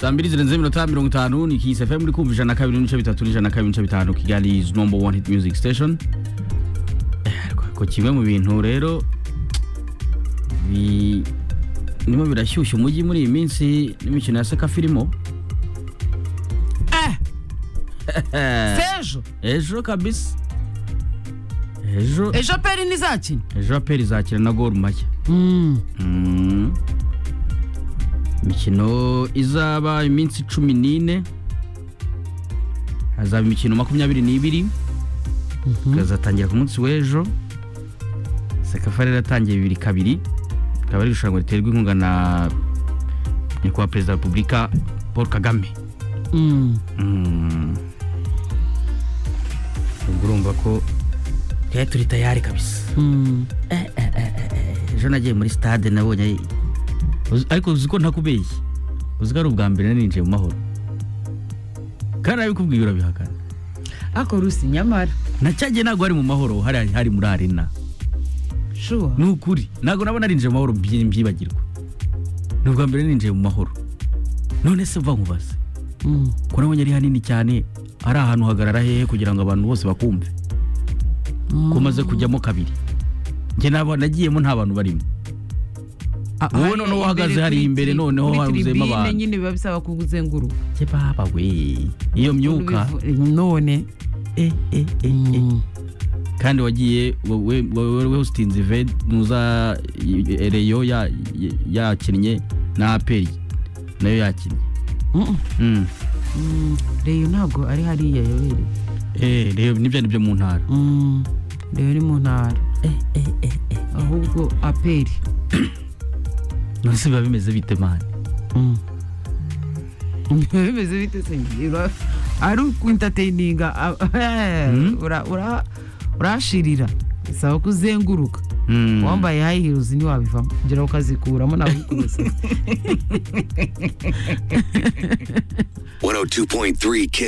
saa mbili zirenze iminota mirongo itanu ni kisi fm uri kumva ijana na kabiri n'ibice bitatu n'ijana na kabiri n'ibice bitanu kigali is number one hit music station Eh, ko- ko kimwe mu bintu rero bi- birimo birashyushya umujyi muri iyi minsi n'imikino ya sekafa irimo Eh, sejo ejo kabisa ejo ejo peri ntizakina ejo aperi izakira na gor mashya Mm. Mm. imikino izaba iminsi cumi n'ine hazaba imikino makumyabiri n'ibiri ikazatangira ku munsi w'ejo sekafa rero yatangiye bibiri kabiri ikaba ari irushanwa riterwa inkunga na nyakubahwa perezida wa repubulika paul kagame Mm. Mm. ubwo urumva ko tujya turi tayari kabisa Mm. ejo nagiye muri stade nabonye Uzi- ariko uzi ko ntakubeshye uzi ko ari ubwa mbere narinjiye mu mahoro kandi nabikubwiye urabihakana ako rusi nyamara nacyagiye ntabwo ari mu mahoro hari hari muri arena shuwa ni ukuri ntabwo nabona narinjiye mu mahoro mbyi- mbyibagirwa ni ubwa mbere narinjiye mu mahoro none se uva nkubaze Mm. ko nabonye ari hanini cyane ari ahantu hagarara hehe kugira ngo abantu bose bakumve ko maze kujyamo kabiri njye nabo nagiyemo nta bantu barimo Ah, Wowe hariya noneho uhagaze imbere hariya kuri imbere tri- noneho kuri hahuzemo tribune abantu. nyine biba bisaba kuzenguruka njye baba we iyo myuka none eh, eh, eh, eh. Mm. kandi wagiye wowe wowe- wowe usitinze ve nuza i- i- reyo ya- ya- yakinnye na aperi nayo yakinnye Mm-mm. Mm. Mm. reyo ntabwo ari hariya yobere Eh, reyo nibyo ari byo mu ntara Mm. reyo ni mu ntara ahubwo aperi nose biba bimeze bite mani Mm. Biba bimeze bite se Ura- ari ukwintateyininga Mm. urashirira bisaba kuzenguruka Mm. wambaye high heels ntiwabivamo ngira ukazikuramo nawe ukuze 102.3